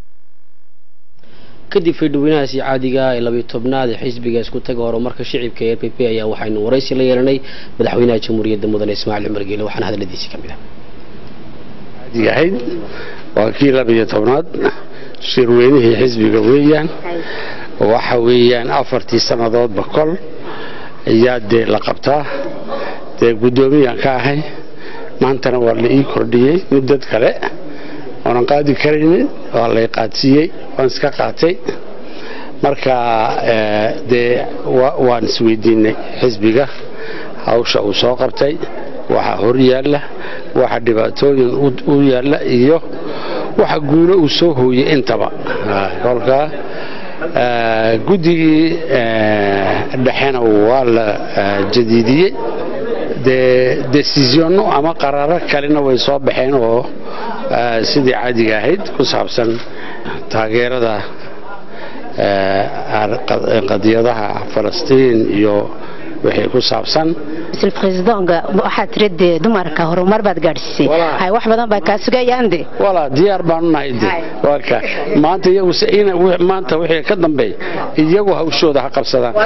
kadib fiidhaweynahaasi caadiga ee labiyo tobnaad ee xisbiga isku taga horumarka shicibka ee r p p ayaa waxaynu waraysi la yeelanay madaxweynaha jamhuuriyadda mudane ismaaciil cumar geele waxaana hadaladiisii ka mid ah ahayd waa kii labiyo tobnaad shirweynihii xisbiga weeyaan waxa weeyaan afartii sannadoodba kol ayaa dee la qabtaa dee guddoomiyaan ka ahay maantana waa la ii kordhiyey muddad kale oonan qaadi karaynin waa lay qaadsiiyey waan iska qaatay marka dee waan isweydiinay xisbiga hawsha uu soo qabtay waxa hor yaalla waxa dhibaatooyin u yaalla iyo waxa guulo uu soo hooyey intaba kolkaa guddigii dhexena waa la jadiidiyey dee desisyono ama qaraaro kalena way soo baxeen oo sidii caadiga ahayd ku saabsan taageerada qadiyadaha falastiin iyo wixii ku saabsan mr president waxaad tiri dee dumarka horumar baad gaadhsiisay hay wax badan baa kaa sugayaan de walaa diyaar baanu nahay de waa ka maanta iyagu in maanta wixii ka dambeeya iyagu hawshooda ha qabsadaan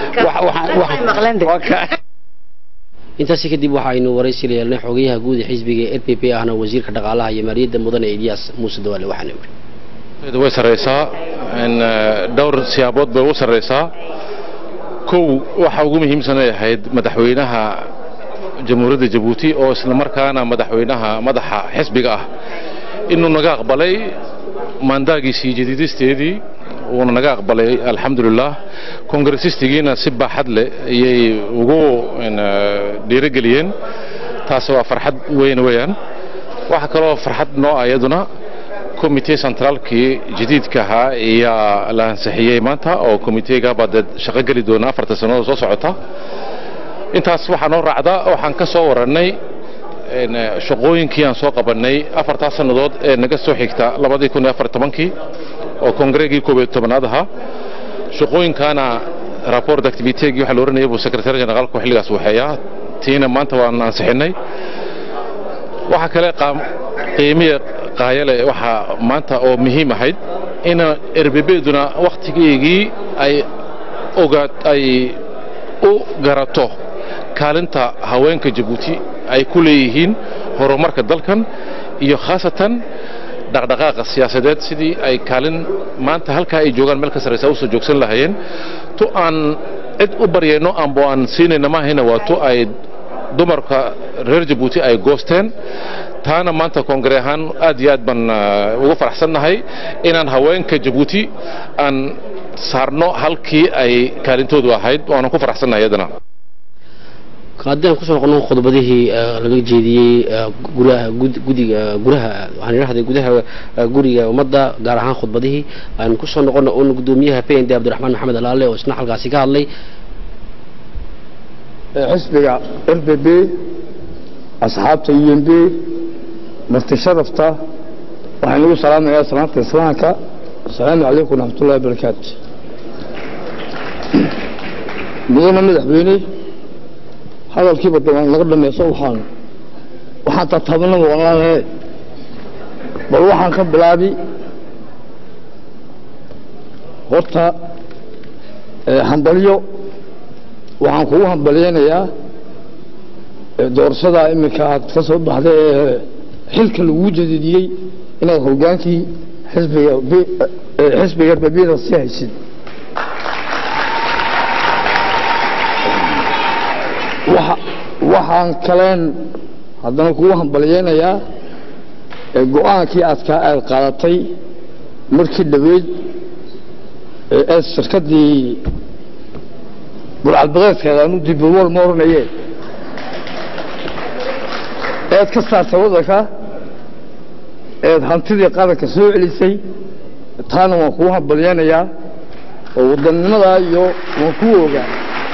intaasi kadib waxaynu waraysi la yeelnay xogayaha guud ee xisbiga r p p ahna wasiirka dhaqaalaha iyo maaliyadda mudane eliyas muuse dawaale waxaana yidhi way sarraysaa dhowr siyaabood bay ugu sarraysaa kow waxa ugu muhiimsanay ahayd madaxweynaha jamhuuriyadda jabuuti oo isla markaana madaxweynaha madaxa xisbiga ah inuu naga aqbalay maandaagiisii jadiidisteedii wuuna naga aqbalay alxamdulilah kongresistigiina si baaxad leh ayay ugu dhiirigeliyeen taasi waa farxad weyn weeyaan waxaa kaloo farxad noo ah iyaduna komitee centraalkii jadiidka ahaa ayaa la ansixiyey maanta oo komiteega baa dee shaqo geli doona afarta sannadood soo socota intaas waxaa noo raacda waxaan ka soo warannay shaqooyinkii aan soo qabannay afartaa sannadood ee naga soo xigta labadii kun iyo afar tobankii oo kongreegii koob iyo tobanaad ahaa shaqooyinkaana rapport activitegi waxaa la oranayay buu secretary generaalku xilligaas waxeeyaa tiina maanta waan ansixinnay waxaa kale qiimiya qaayale waxaa maanta oo muhiim ahayd in erbebeduna wakhtigeygii ay ogaad ay u garato kaalinta haweenka jabuuti ay ku leeyihiin horumarka dalkan iyo khaasatan dhaqdhaqaaqa siyaasadeed sidii ay kaalin maanta halkaa ay joogaan meel ka sarraysa usoo joogsan lahaayeen tu aan cid u baryayno ambo aan siinayna maahayna waa tu ay dumarka reer jabuuti ay goosteen taana maanta koongare ahaan aad iyo aad baan ugu faraxsannahay inaan haweenka jabuuti aan saarno halkii ay kaalintoodu ahayd waanan ku faraxsannahay iyadana haddii aan kusoo noqono khudbadihii laga jeediyey guraha gudiga guraha waxaan idhahday gudaha guriga ummadda gaar ahaan khudbadihii aan kusoo noqono un gudoomiyaha p n d abdiraxmaan maxamed alaale oo isna halkaasi ka hadlay xisbiga r b b asxaabta u m b marti sharafta waxaan ugu salaamayaa salaanta islaamka asalaamu calaykum waraxmatullahi wabarakaatu mudana madaxweyne hadalkiiba dabaan laga dhamayso waxaan waxaan tartabanaba walaalahe bal waxaan ka bilaabi horta hambalyo waxaan kugu hambalyaynayaa doorashadaa iminka aad ka soo baxday ee xilka laguu jadidiyey inaad hogaankii xisbiga xisbiga babida sii haysid waxaan kaleen haddana kugu hambalyaynayaa go-aankii aadkaa aad qaadatay markii dhaweyd ee shirkaddii burcadbadeedkeeda anu dibawal ma oranaye eed ka saartay waddanka eed hantidii qaranka soo celisay taana waan kugu hambalyaynayaa oo waddannimadaa iyo waan ku ogaa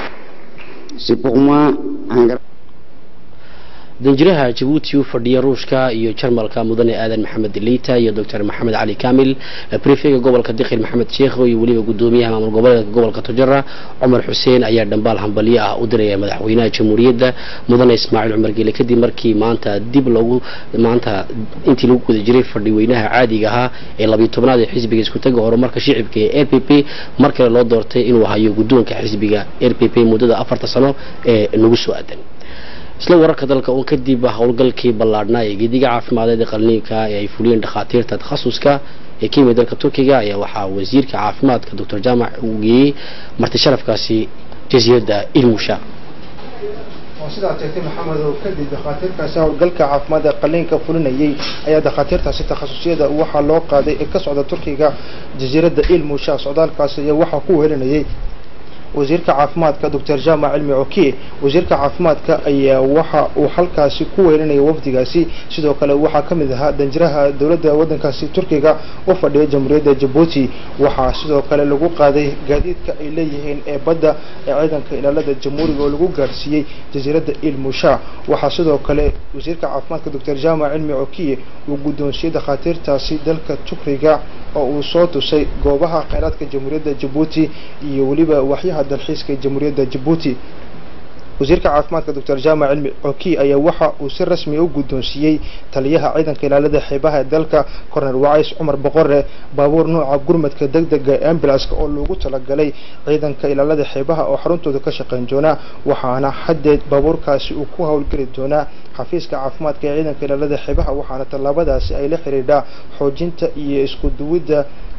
danjiraha jabuuti u fadhiya ruushka iyo jarmalka mudane aadan maxamed liita iyo doctor maxamed cali kamil brefega gobolka dikhil maxamed sheekho iyo weliba gudoomiyaha maamul goboleedka gobolka tujara cumar xuseen ayaa dhambaal hambalyo ah u diraya madaxweynaha jamhuuriyadda mudane ismaaciil cumar geele kadib markii maanta dib lagu maanta intii lagu guda jiray fadhiweynaha caadiga ahaa ee labiyo tobnaad ee xisbiga iskutaga horumarka shicibka ee r p p mar kale loo doortay inuu hayo guddoonka xisbiga r p p muddada afarta sano ee nagu soo aadan isla wararka dalka uun kadib howlgalkii ballaadhnaa ee geediga caafimadeed ee qalniinka ee ay fuliyeen dhakhaatiirta takhasuska ee ka yimid dalka turkiga ayaa waxaa wasiirka caafimaadka doctor jaamac uu geeyey marti sharafkaasi jasiiradda ilmusha sidaa teegtay maxamed oo kadib dakhaatiirkaasi howlgalka caafimaad ee qaliinka fulinayay ayaa dakhaatiirtaasi takhasusiyada waxaa loo qaaday ee ka socda turkiga jasiiradda ilmusha socdaalkaasi iyo waxaa ku wehelinayay wasiirka caafimaadka doctor jaamac cilmi cokiye wasiirka caafimaadka ayaa waxa uu halkaasi ku weerinaya wafdigaasi sidoo kale waxaa ka mid ahaa danjiraha dowladda waddankaasi turkiga u fadhiya jamhuuriyadda jabuuti waxaa sidoo kale lagu qaaday gaadiidka ay leeyihiin ee badda ee ciidanka ilaalada jamhuuriga oo lagu gaarsiiyey jasiiradda ilmusha waxaa sidoo kale wasiirka caafimaadka doctor jaamac cilmi cokiye uu guddoonsiiyey dakhaatiirtaasi dalka turkiga oo uu soo tusay goobaha kheyraadka jamhuuriyadda jabuuti iyo weliba waxyaha dalxiiska ee jamhuuriyadda jabuuti wasiirka caafimaadka doctor jaamac cilmi coki ayaa waxa uu si rasmi u guddoonsiiyey taliyaha ciidanka ilaalada xeebaha ee dalka cornel wacays cumar boqore baabuur nooca gurmadka degdega ee ambulanska oo loogu talagalay ciidanka ilaalada xeebaha oo xaruntooda ka shaqayn doonaa waxaana haddeed baabuurkaasi uu ku howlgeli doonaa xafiiska caafimaadka ee ciidanka ilaalada xeebaha waxaana tallaabadaasi ay la xidhiidhaa xoojinta iyo isku duwidda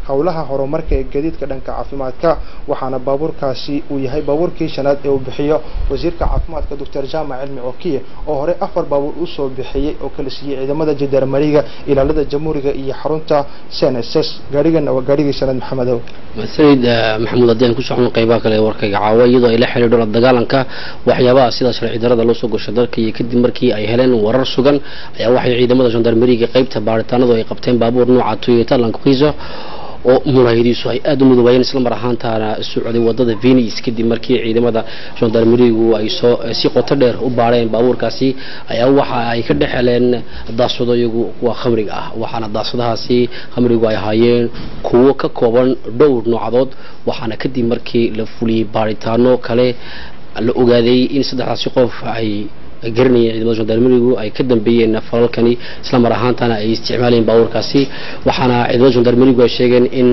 howlaha horumarka ee gaadiidka dhanka caafimaadka waxaana baabuurkaasi uu yahay baabuurkii shanaad ee uu bixiyo wasiirka caafimaadka doctor jaamac cilmi okiye oo hore afar baabuur usoo bixiyey oo kala siiyey ciidamada jandarmeriga ilaalada jamhuuriga iyo xarunta cnss gaarigana waa gaarigii shanaad maxamedow sayid maxamuud haddii aan ku socon qaybaha kale ee warkayga caawa iyadoo ay la xidhiidho la dagaalanka waxyaabaha sida sharci darada loo soo gasho dalka iyo kadib markii ay heleen warar sugan ayaa waxay ciidamada gendarmeriga qaybta baaritaanadu ay qabteen baabuur nooca toyota land cruiser oo muraayadiisu ay aada u mudoobayeen isla mar ahaantaana socday wadada venice kadib markii ciidamada gendarmerigu ay soo si qoto dheer u baadheen baabuurkaasi ayaa waxa ay ka dhex heleen daasado iyagu kuwa khamriga ah waxaana daasadahaasi khamrigu ay ahaayeen kuwo ka kooban dhowr noocadood waxaana kadib markii la fuliyey baaritaano kale la ogaaday in saddexdaasi qof ay garanayeen ciidamada gendarmerigu ay ka dambeeyeen falalkani isla mar ahaantana ay isticmaalayeen baabuurkaasi waxaana ciidamada gendarmerigu ay sheegeen in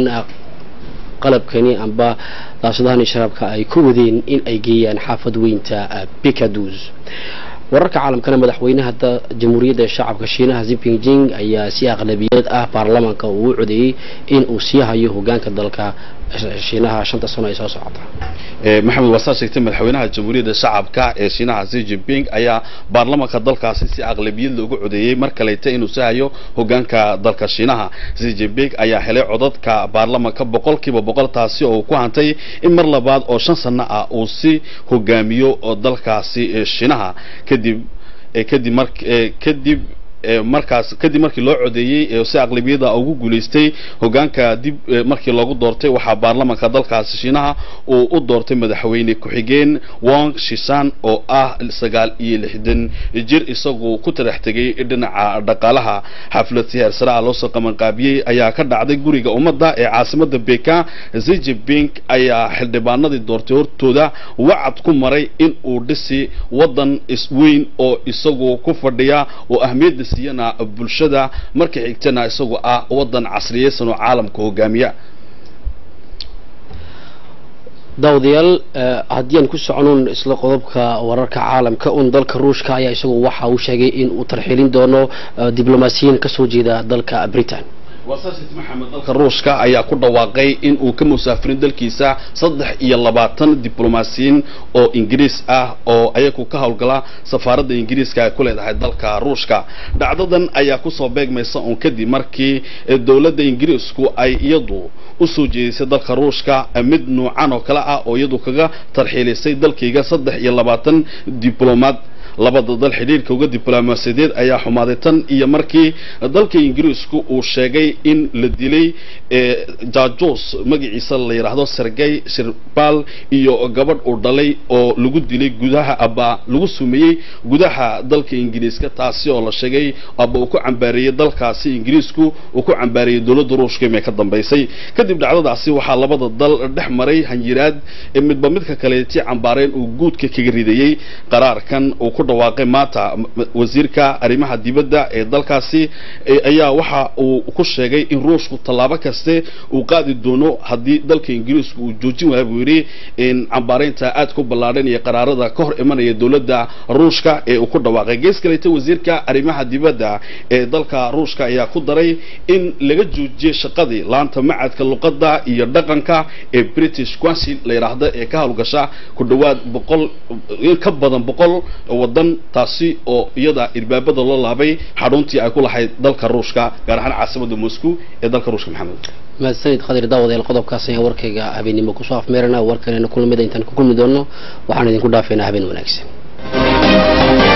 qalabkani amba daashadahani sharaabka ay ku wadeen in ay geeyaan xaafad weynta bikadus wararka caalamkana madaxweynaha jamhuuriyadda shacabka shiinaha zimpingjing ayaa si aqlabiyad ah baarlamaanka uu u codeeyey in uu sii hayo hogaanka dalka shiinaha shanta sano ay soo socota maxamed waa saa sheegtay madaxweynaha jamhuuriyadda shacabka ee shiinaha xi jinping ayaa baarlamanka dalkaasi si aqlabiyad loogu codeeyey mar kaleyta inuu sii hayo hogaanka dalka shiinaha xi jinping ayaa helay codadka baarlamanka boqolkiiba boqol taasi oo uu ku hantay in mar labaad oo shan sano ah uu si hogaamiyo dalkaasi shiinaha kadib kadib mar kadib markaas kadib markii loo codeeyey si aqlabiyada ugu guulaystay hogaanka dib markii loogu doortay waxaa baarlamanka dalkaasi shiinaha uu u doortay madaxweyne ku-xigeen wong shishan oo ah sagaal iyo lixdan jir isagu ku tarax tegay dhinaca dhaqaalaha xaflad si heersare ah loosoo qabanqaabiyey ayaa ka dhacday guriga ummadda ee caasimada bekan xi jinping ayaa xildhibaanadii doortay hortooda wacad ku maray in uu dhisi wadan isweyn oo isagu ku fadhiya oo ahmiyadda siiyana bulshada marka xigtana isagu ah wadan casriyeysan oo caalamka hogaamiya daawadayaal haddii aan ku soconuun isla qodobka wararka caalamka un dalka ruushka ayaa isagu waxa uu sheegay in uu tarxilin doono diblomaasiyiin kasoo jeeda dalka britain wasaasiti maxamed dalka ruushka ayaa ku dhawaaqay in uu ka musaafirin dalkiisa saddex iyo labaatan diblomaasiyiin oo ingiriis ah oo ayagu ka howlgala safaaradda ingiriiska ay ku leedahay dalka ruushka dhacdadan ayaa kusoo beegmaysa uun kadib markii dowladda ingiriisku ay iyadu usoo jeedisay dalka ruushka mid nuucan oo kale ah oo iyadu kaga tarxiilisay dalkayga saddex iyo labaatan diblomaad labada dal xidhiirka uga diblomaasiyadeed ayaa xumaaday tan iyo markii dalka ingiriisku uu sheegay in la dilay jajos magaciisa la yidhaahdo sergey shirbal iyo gabadh uu dhalay oo lagu dilay gudaha aba lagu sumeeyey gudaha dalka ingiriiska taasi oo la sheegay aba uu ku cambaareeyey dalkaasi ingiriisku uu ku cambaareeyey dowladda ruushka imay ka dambaysay kadib dhacdadaasi waxaa labada dal dhex maray hanyiraad midba midka kaleeti cambaareen uu guudka kaga ridayey qaraarkan uu ku dhawaaqay maanta wasiirka arrimaha dibadda ee dalkaasi ayaa waxa uu ku sheegay in ruushku tallaabo kaste uu qaadi doono haddii dalka ingiriisku uu joojin waaya buu yidhi cambaaraynta aad ku ballaadhan iyo qaraarada ka hor imanaya dowladda ruushka ee uu ku dhawaaqay gees kaleta wasiirka arrimaha dibadda ee dalka ruushka ayaa ku daray in laga joojiyey shaqadii laanta macadka luqadda iyo dhaqanka ee british council la yidhaahdo ee ka howlgasha ku dhowaad boqol in ka badan boqol wadan taasi oo iyada irbaabada loo laabay xaruntii ay ku lahayd dalka ruushka gaar ahaan caasimada moscow ee dalka ruushka maxamed mahadsanid khadir daawadeel qodobkaas ayaan warkayga habeenimo kusoo afmeerana warkanena kulamida intaan ku kulmi doono waxaan idinku dhaafeynaa habeen wanaagsan